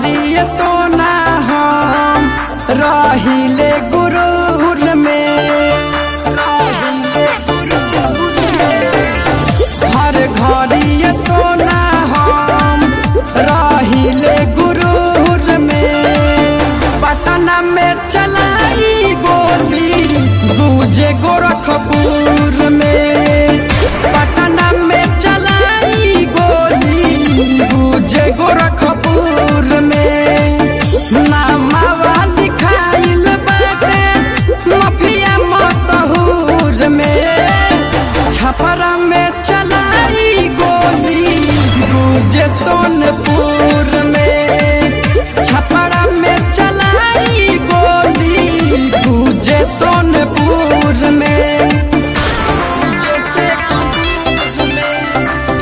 घरिए सोना हम रहिले गुरूर में रहिले गुरूर में हर घरिए सोना हम रहिले गुरूर में पटना में चलाई गोली गुजे गोरखपुर में पटना में चलाई गोली गुजे गोरखपुर में नामावा लिखाइल बाटे मफिया मशहूर में छपरा में चलाई गोली गुजे सोनपुर में छपरा में चलाई गोली गुजे सोनपुर में जैसे अमरूद में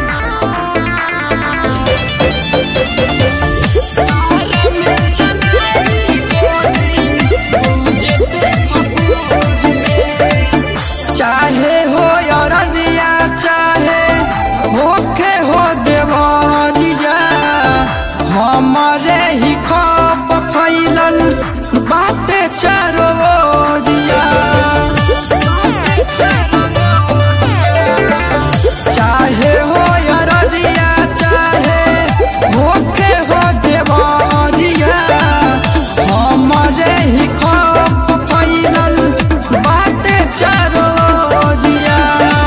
तारे में चलाई गोली गुजे सोनपुर में चाहे हो अरनिया चाहे होखे हो देवरिया हमारे ही खप फैलल बाटे चारो ओरिया बाटे चारो ओरिया। चाहे हो अरनिया चाहे होखे हो देवरिया हमारे ही खप फैलल बाटे चारो ओरिया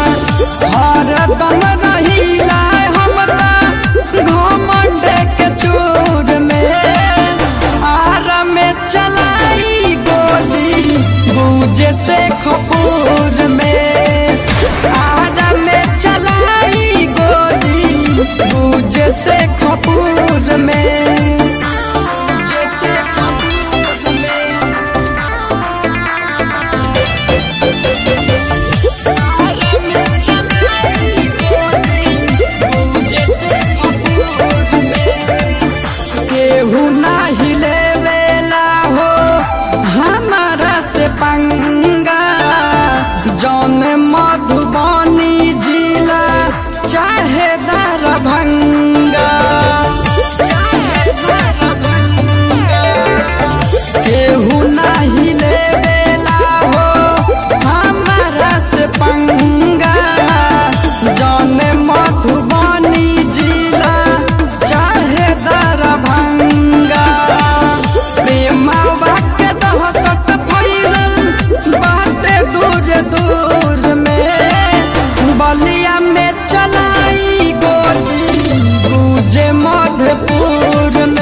हरदम रहिला हमरा घमंड के चूर में आर में चलाई गोली गुजे से खपूर में आर में चलाई गोली गुजे से खपूर में गुजे से खपूर में तारे में चलाई गोली गुजे से खपूर में केहू नाही लेवेला हो हमारा से पंगा जौन मधुबनी जिला चाहे दरभंगा चाहे दरभंगा केहू नाही लेवेला हो हमारा से पंगा जौन मधुबनी जिला चाहे दरभंगा प्रेमावा के दहसत फैलल बाटे दूर दूर में बलिया में चलाई गोली गुजे मधुपुर